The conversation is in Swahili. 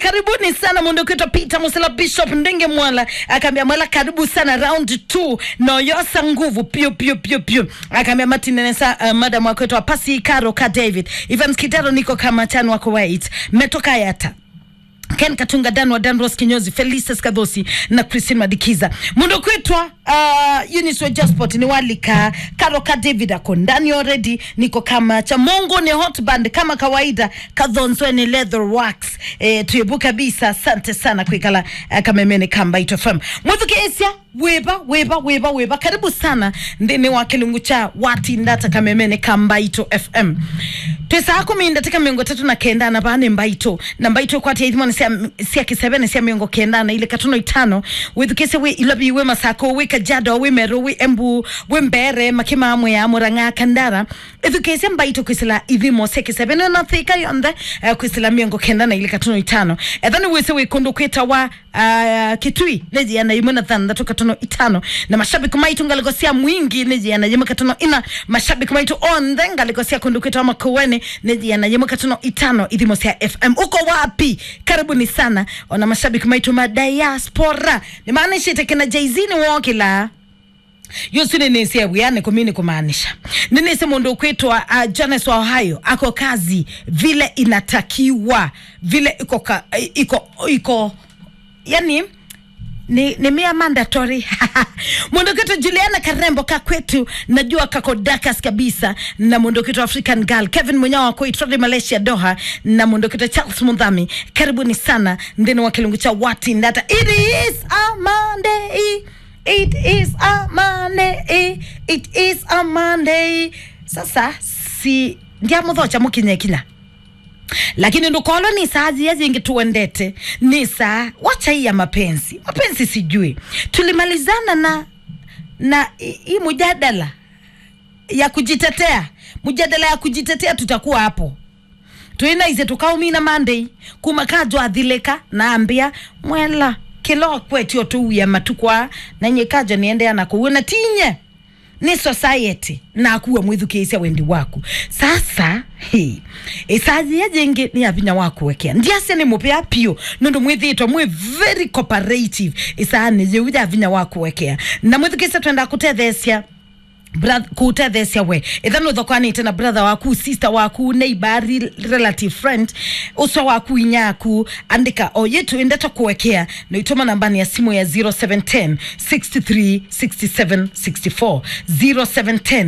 karibuni sana mundukitwa Peter Musela Bishop Ndenge Mwala akaambia Mwala karibu sana round 2 noyosa nguvu pio pio pio pio akaambia Martinenesa uh, madam wakwetwa pasi Karo ka David Evans Kidaro niko kama chan wako wait metoka yata Ken Katunga Dan wa Dan Ross Kinyozi Felicitas Kadhosi na Christine Madikiza mundo kwetwa uh, Eunice wa Jasport ni walika Karoka David ako ndani already niko kama cha Mongo ni hot band kama kawaida kadhonzwe ni leather wax eh, tuyebu kabisa asante sana kwikala uh, kamemene kamba ito FM mwethuke esia weba weba weba weba karibu sana ndini wa kilungu cha wati ndata kamemene kambaito fm pesa yako minda tika miongo tatu na kenda na bane mbaito na mbaito kwa tia ithimoni sia, sia kisebene sia miongo kenda na ile katuno itano withukese we ilabi we masako we kajado we meru we embu we mbere makima amwe ya muranga kandara ithukese mbaito kwisila ithimo sia kisebene na thika yonde uh, kwisila miongo kenda na ile katuno itano ethani wese we kundu kwita wa uh, kitui neji yana imuna thandatu katono itano na mashabiki maitu ngaligosia mwingi neji yana yema katono ina mashabiki maitu onde ngaligosia kundu kwita wa makuweni neji yana yema katono itano ithimo sia fm uko wapi karibuni sana ona mashabiki maitu madiaspora ni maana ishite kina jaizini wokila yusu ninisia buyane kumini kumaanisha ninisi mundu kwitwa uh, Jones wa Ohio ako kazi vile inatakiwa vile iko ka, iko iko yani ni, ni mia mandatory mundu kitu Juliana Karembo ka kwetu najua kako Dakas kabisa na mundu kitu African Girl Kevin Munyawa wa Koitrodi Malaysia Doha na mundu kitu Charles Mundhami karibuni sana ndini wa kilungu cha wati ndata it is a Monday It is a Monday. It is a Monday. Sasa si ndia muthocha mukinye kinya lakini ndukolo ni saa zia zingi tuendete ni saa wacha hii ya mapenzi mapenzi sijui tulimalizana na na hii mujadala ya kujitetea mujadala ya kujitetea tutakuwa hapo twinaize tukaumina mandei kumakajwa athileka naambia mwela kilo kwetio tuuya matukwa na nyikaja niendea na kuuna tinye ni society na akuwa mwithukiisya wendi waku sasa hi isazi ya jengi ni avinya waku wekea ndiase ni mupea pio nundu mwithitwa mwi very cooperative isaa ni yeuja avinya waku wekea na mwithukisya twenda kutethesya kutethecia we ithano uthokwanite na brother waku sister waku neighbor relative friend uso waku inyaku andika o yetu indeta kuwekea na itoma nambani ya simu ya 0710 63 67 64 0710